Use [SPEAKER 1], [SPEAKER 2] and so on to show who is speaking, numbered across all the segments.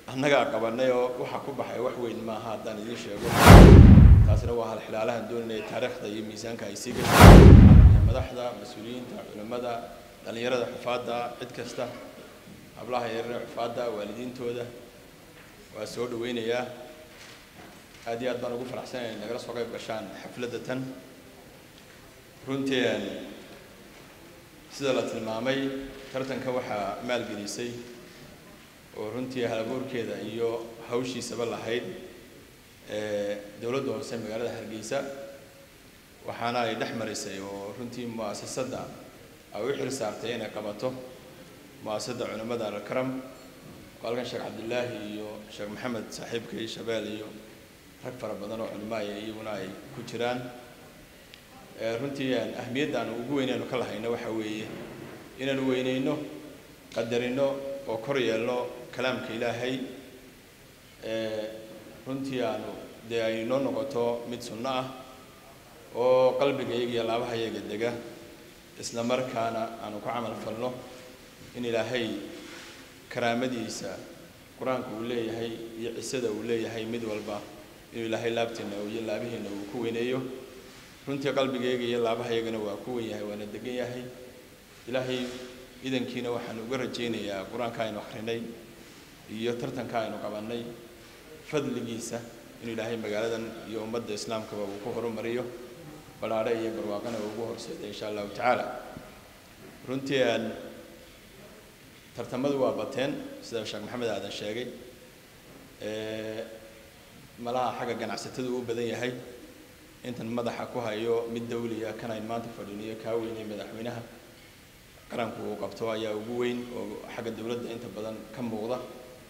[SPEAKER 1] annagaa qabanay oo waxa ku baxay wax weyn maaha haddaan idiin sheego taasina waa hal xilaalahan doonanaya taariikhda iyo miisaanka ay sii gasho madaxda mas-uuliyiinta culimmada dhallinyarada xufaadda cid kasta hablaha yaryar xufaadda waalidiintooda waa soo dhaweynayaa aad iyo aad baan ugu faraxsanaya in nagala soo qayb gashaan xafladda tan runtii sida la tilmaamay tartanka waxaa maalgelisay oo runtii halabuurkeeda iyo hawshiisaba lahayd dowladda hoose magaalada hargeysa waxaana ay dhex marisay oo runtii mu'asasadda ay u xil saartay inay qabato mu'asasadda culimmada alkaram oo halkan sheekh cabdillaahi iyo sheekh maxamed saaxiibkay shabeel iyo rag fara badan oo culimo ay iyaguna ay ku jiraan runtii ahmiyadda aan ugu weynaynu ka lahayno waxa weeye inaanu weyneyno qadarino oo kor yeelno kalaamka ilaahay runtii aanu dee ay noo noqoto mid sunno ah oo qalbigayaga iyo laabahayaga dega isla markaana aanu ku camal falno in ilaahay karaamadiisa qur-aanka uu leeyahay iyo cisada uu leeyahay mid walba inuu ilaahay laabteena iyo laabihiina uu ku weyneeyo runtii qalbigayga iyo laabahayagana waa ku wen yahay waana degan yahay ilaahay idankiina waxaan uga rajaynayaa qur-aanka aynu akrinay iyo tartanka aynu qabannay fadligiisa inuu ilaahay magaaladan iyo ummadda islaamkaba uu ku horumariyo badhaadhe iyo barwaaqana uu ugu horseeday insha allahu tacaala runtii tartamadu waa bateen sida sheekh maxamed aadan sheegay malaha xagga ganacsatadu u badan yahay intan madaxa ku hayo mid dawliya kan ayn maanta fadhiniyo kaa weynay madaxweynaha qaranku uu qabto ayaa ugu weyn oo xagga dowladda inta badan ka muuqda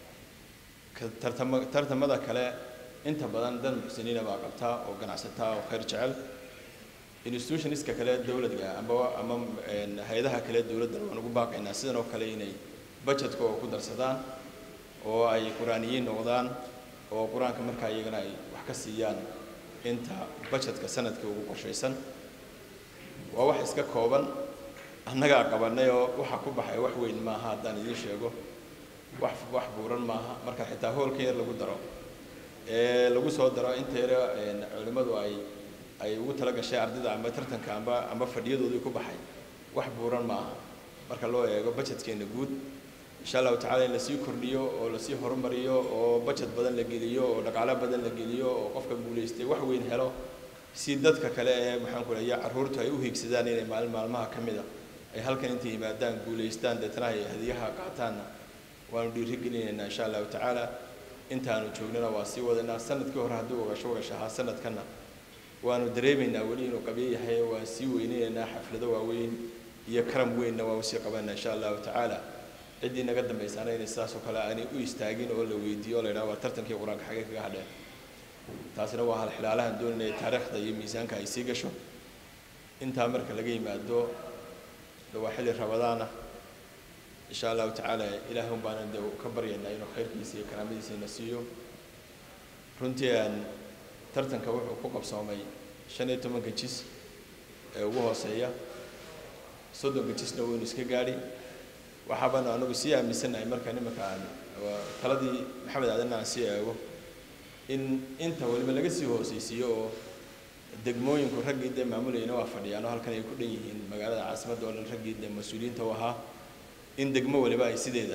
[SPEAKER 1] tartama tartamada kale inta badan dan muxsiniina baa qabtaa oo ganacsataa oo khayr jecel institutionska kale dowladga ama ama hay-adaha kale dowladdan waan ugu baaqaynaa sidan oo kale inay budgetka oo ku darsadaan oo ay qur-aaniyiin noqdaan oo qur-aanka markaa iyagana ay wax ka siiyaan inta budgetka sanadka ugu qorshaysan waa wax iska kooban annagaa qabanay oo waxa ku baxay wax weyn maaha haddaan idiin sheego wax wax buuran maaha marka xitaa hoolka yar lagu daro ee lagu soo daro inta yare culimmadu ay ay ugu tala gashay ardayda amba tartanka amba amba fadhiyadoodii ku baxay wax buuran maaha marka loo eego budgetkeena guud insha allahu tacala in lasii kordhiyo oo lasii horumariyo oo budget badan la geliyo oo dhaqaalo badan la geliyo oo qofka guulaystay wax weyn helo si dadka kale ee maxaan ku leeya carruurtu ay u hiigsadaan inay maalin maalmaha ka mid a ay halkan intay yimaadaan guulaystaan deetana ay hadiyaha qaataanna waanu dhiirigelinaynaa insha allahu tacaala intaanu joognana waa sii wadanaa sanadkii hore hadduu ogasho ogasho ahaa sanadkanna waanu dareemaynaa weli inuu qabyo yahay waan sii weynaynaynaa xaflado waaweyn iyo karam weynna waa usii qabanaa insha allahu tacaala ciddii naga dambaysaana inay sidaas oo kale aanay u istaagin oo la weydiiyo o la yidhaha waa tartankii qur-aanka xagee kaga hadheen taasina waa hal xilaalahan doonanaya taariikhda iyo miisaanka ay sii gasho intaa marka laga yimaado waa xilli rabadaana insha allahu tacaala ilaahay un baana de ka baryaynaa inuu khayrkiisa iyo karaamadiisa ina siiyo runtii tartanka wuxuu ku qabsoomay shan iyo tobanka jis ee ugu hooseeya soddonka jisna waynu iska gaadhi waxaabaanu anagu sii aaminsanahay marka nimanka aan taladii maxamed aadan aan sii eego in inta waliba laga sii hooseysiiyo oo degmooyinku raggii dee maamulayana waa fadhiyaan oo halkan ay ku dhan yihiin magaalada caasimadda oo dhan raggii dee mas-uuliyiinta u ahaa in degmo waliba ay sideeda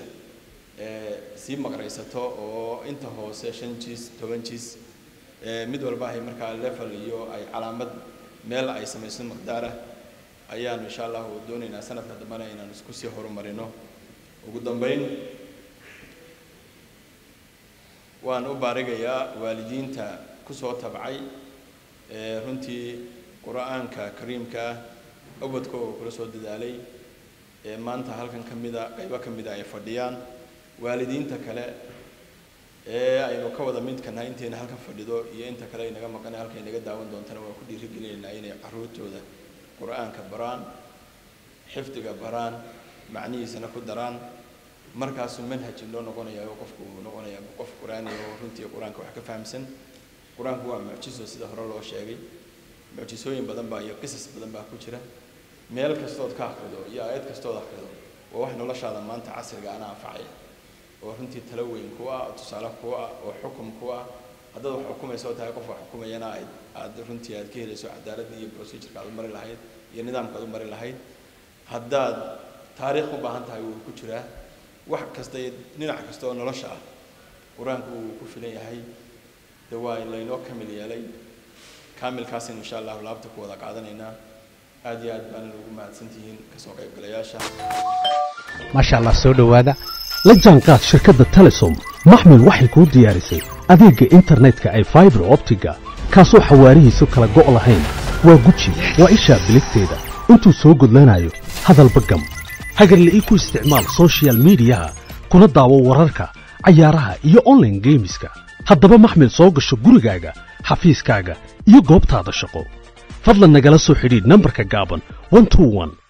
[SPEAKER 1] sii maqraysato oo inta hoose shan jis toban jis mid walba ay markaa level iyo ay calaamad meel ay samayso maqdaarah ayaanu insha allahu doonaynaa sanadka dambena inaan isku sii horumarino ugu dambeyn waan u baarigayaa waalidiinta kusoo tabcay runtii qur-aanka kariimka ah ubadka oo kula soo dadaalay maanta halkan ka mida qaybo ka mida ay fadhiyaan waalidiinta kale ee aynu ka wada midkanahay intayna halkan fadhido iyo inta kale aynaga maqana halka inaga daawan doontana waan ku dhiirigelinaynaa inay carruurtooda qur-aanka baraan xifdiga baraan macnihiisana ku daraan markaasuu manhaji loo noqonaya oo qofku uu noqonaya qof qur-aani oo runtii qur-aanka wax ka fahamsan qur-aanku waa mucjiso sida hore loo sheegay mucjisooyin badan baa iyo qisas badan baa ku jira meel kastood ka akrido iyo aayad kastood akrido waa wax noloshaada maanta casriga ana anfacaya oo runtii talo weyn ku ah tusaale ku ah oo xukum ku ah haddaad wax xukumaysa oo tahay qof wax xukumayana aad aad runtii aad ka helayso cadaaladda iyo procedureka aad u mari lahayd iyo nidaamka aad u mari lahayd haddaad taariikh u baahan tahay wuu ku jiraa wax kasta iyo dhinac kasta oo nolosha ah qur-aanku wuu ku filan yahay de waa laynoo kamil yeelay kaamilkaasina insha allahu laabta ku wada qaadanaynaa aad iyo aad baan ugu mahadsantihiin kasoo qaybgalayaasha
[SPEAKER 2] maasha allah soo dhowaada la jaanqaad shirkadda telesom maxmil waxay kuu diyaarisay adeegga internetka ay faibar optiga kaasoo xawaarihiisu kala go' lahayn waa guji waa ishaa biligteeda intuu soo gudlanayo hadalba gam hagarla'ii ku isticmaal sochial midiyaha kuna daawo wararka cayaaraha iyo onlaine geemiska haddaba maxmil soo gasho gurigaaga xafiiskaaga iyo goobtaada shaqo fadlan nagala soo xidhiidh nambarka gaaban